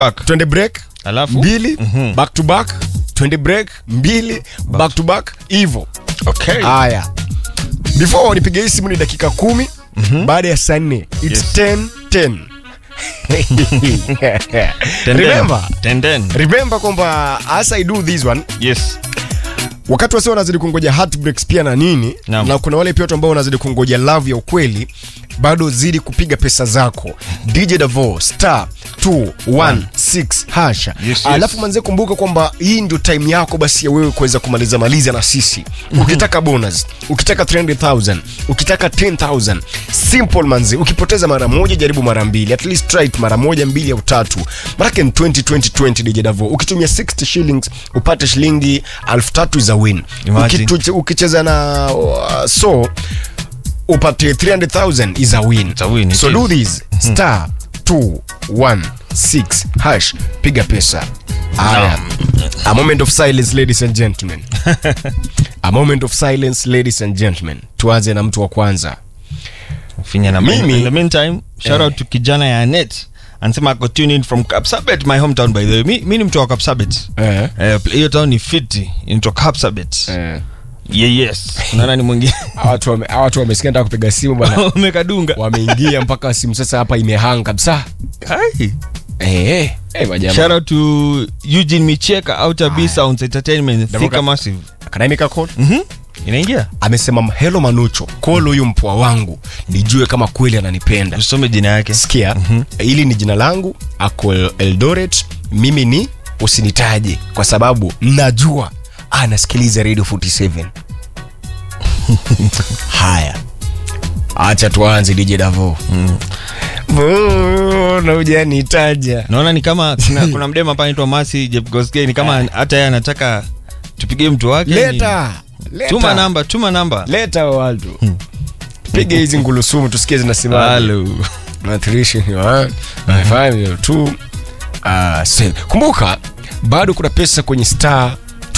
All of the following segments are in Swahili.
Back. twende break Alafu? mbili Mhm. back to back twende break mbili back to back hivo Okay. haya before nipige hii simu ni dakika kumi baada ya saa nne its Yes. 10 10 Tenden. remember Tenden. remember kwamba as i do this one Yes. wakati wasi wanazidi kungoja heartbreaks pia na nini Naam. na kuna wale pia watu ambao wanazidi kungoja love ya ukweli bado zidi kupiga pesa zako dj davo star 216 hasha Yes, yes. alafu manze kumbuka kwamba hii ndio time yako basi ya wewe kuweza kumaliza maliza na sisi ukitaka bonus ukitaka 300000 ukitaka 10000 simple manze ukipoteza mara moja jaribu mara mbili at least try it mara moja mbili au tatu manake ni 2020 dj davo ukitumia 60 shillings upate shilingi 3000 za win Imagine. Ukitu- ukicheza na uh, so upate 300000 is a win It's a win, it so is. do this star 216 hash piga pesa Aya. a moment of silence ladies and gentlemen a moment of silence ladies and gentlemen tuanze na mtu wa kwanza Finya na Mimi- In the meantime, shout out to kijana ya Net. Anasema ako tune in from Kapsabet, my hometown by the way. Mi, mi ni mtu wa Kapsabet. eh. Eh, hiyo town ni fiti inaitwa Kapsabet. Eh. Yeah, yes. Unaona ni mwingine. Hawa watu wame- hawa watu wamesikia nataka kupiga simu bana Umekadunga. wameingia mpaka simu sasa hapa imehang kabisa Hai. eh, eh, eh, majamaa. Shout out to Eugene Micheka Outer B Sounds Entertainment Davuka. Thika Massive. Can I make a call? Mhm. Inaingia? amesema helo manucho kolo huyu mpwa wangu nijue kama kweli ananipenda Usome jina yake. sikia hili ni jina langu ako eldoret mimi ni usinitaje kwa sababu najua anasikiliza radio 47 haya acha tuanze dj davo mbona hujanitaja Naona ni kama kuna, kuna mdema hapa anaitwa Masi Jepkoskei ni kama hata yeye anataka tupigie mtu wake. leta leta. Tuma namba, tuma namba. leta watu pige hizi ngulusumu tusikie zinasimama Hello. kumbuka bado kuna pesa kwenye star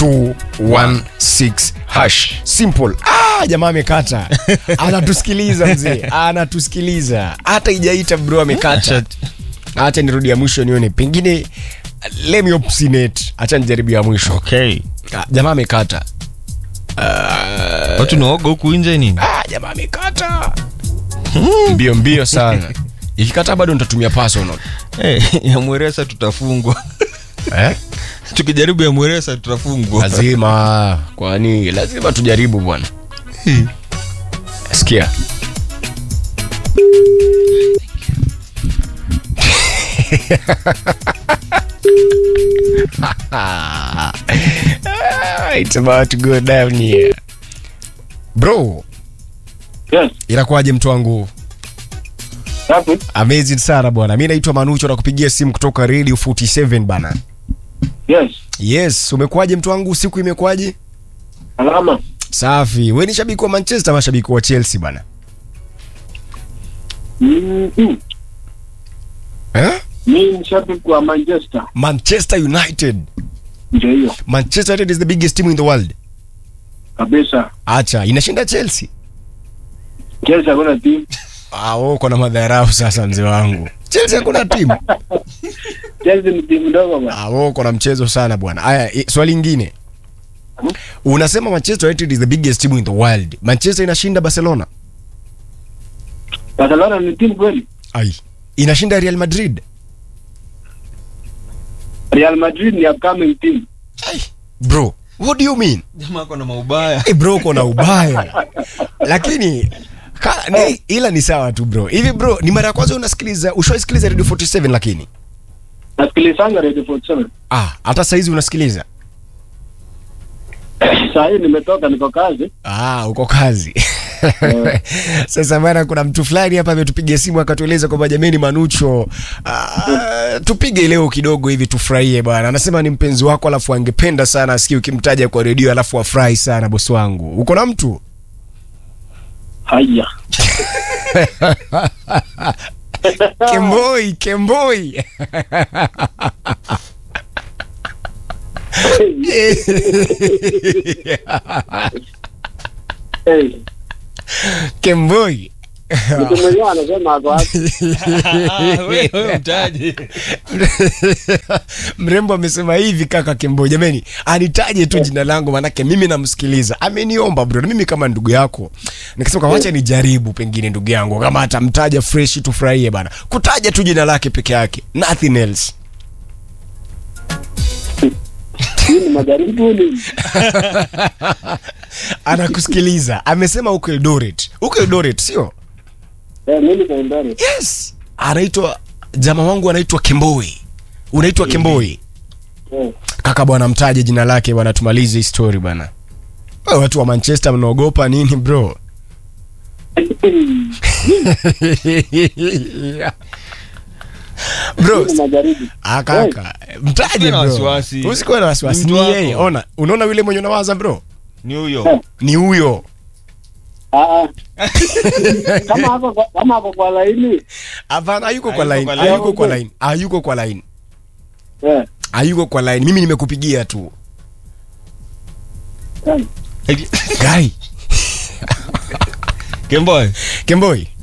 216 hash simple ah, jamaa amekata anatusikiliza mzee anatusikiliza hata ijaita bro amekata hacha nirudi ya mwisho nione pengine let me obstinate hacha nijaribu ya mwisho Okay. ah, jamaa amekata Ah, Watu naoga huku nje nini? ah, jamaa amekata mbio mbio sana ikikata bado nitatumia personal Eh, ya Mweresa tutafungwa. eh? Tukijaribu ya Mweresa tutafungwa. lazima kwani lazima tujaribu bwana sikia It's about to go down here. bro Yes. inakuwaje mtu wangu Safi. amazing sana bwana mi naitwa manucho na kupigia simu kutoka radio 47 bana Yes. yes umekuwaje mtu wangu siku imekuwaje Alama. safi we ni shabiki wa manchester ama shabiki wa chelsea bana Mm-hmm. eh? Mi ni shabiki wa Manchester. manchester united Ndio hiyo. manchester united is the biggest team in the world Kabisa. acha inashinda chelsea Chelsea hakuna timu. ah, wewe uko na madharau sasa mzee wangu chelsea hakuna timu Chelsea ni timu ndogo bwana. ah, wewe uko na mchezo sana bwana aya i- swali ingine unasema manchester united is the biggest team in the world manchester inashinda barcelona Barcelona ni timu kweli? ai inashinda real madrid Real Madrid ni upcoming team. ai bro what do you mean Jamaa ako na maubaya. hey bro uko na ubaya lakini ka, ni, ila ni sawa tu bro hivi bro ni mara ya kwanza unasikiliza ushaisikiliza radio 47 lakini Nasikilizanga Radio 47. ah hata saizi unasikiliza Saa hii nimetoka niko kazi. ah uko kazi sasa bana kuna mtu fulani hapa ametupigia simu akatueleza kwamba jameni manucho ah, tupige leo kidogo hivi tufurahie bwana anasema ni mpenzi wako alafu angependa sana asikie ukimtaja kwa redio alafu afurahi sana bosi wangu uko na mtu Haya. kemboi kemboi Hey, kemboi mtu mwenyewe anasema ako wapi? Ah, wewe wewe mtaje. mrembo amesema hivi kaka Kimbo, jamani, anitaje tu jina langu, manake mimi namsikiliza. Ameniomba bro, na mimi kama ndugu yako nikasema kwa wacha nijaribu, pengine ndugu yangu kama atamtaja fresh, tufurahie bana, kutaja tu jina lake peke yake, nothing else. Hii ni majaribu ni Anakusikiliza, amesema huko Eldoret, huko Eldoret sio? eh, mimi kwa ndani. Yes, anaitwa jamaa wangu anaitwa Kemboi. Unaitwa Kemboi? Eh, Kaka bwana, mtaje jina lake bwana, tumalize hii story bwana. Wewe watu wa Manchester mnaogopa nini bro? bro, hii ni majaribu. ah, kaka, mtaje Usikuwe na bro. wasiwasi. Usikuwe na wasiwasi. Ni Ni mtu yeye. wako. Ona, unaona yule mwenye unawaza bro? ni huyo Ni huyo. Ah, ah. kama hapo kwa- kama hapo kwa laini Hapana, hayuko kwa Hayuko line. kwa line. Hayuko kwa line. Hayuko kwa line. eh, Hayuko kwa line. Mimi nimekupigia tu. eh. Guy, Kemboy Kemboi.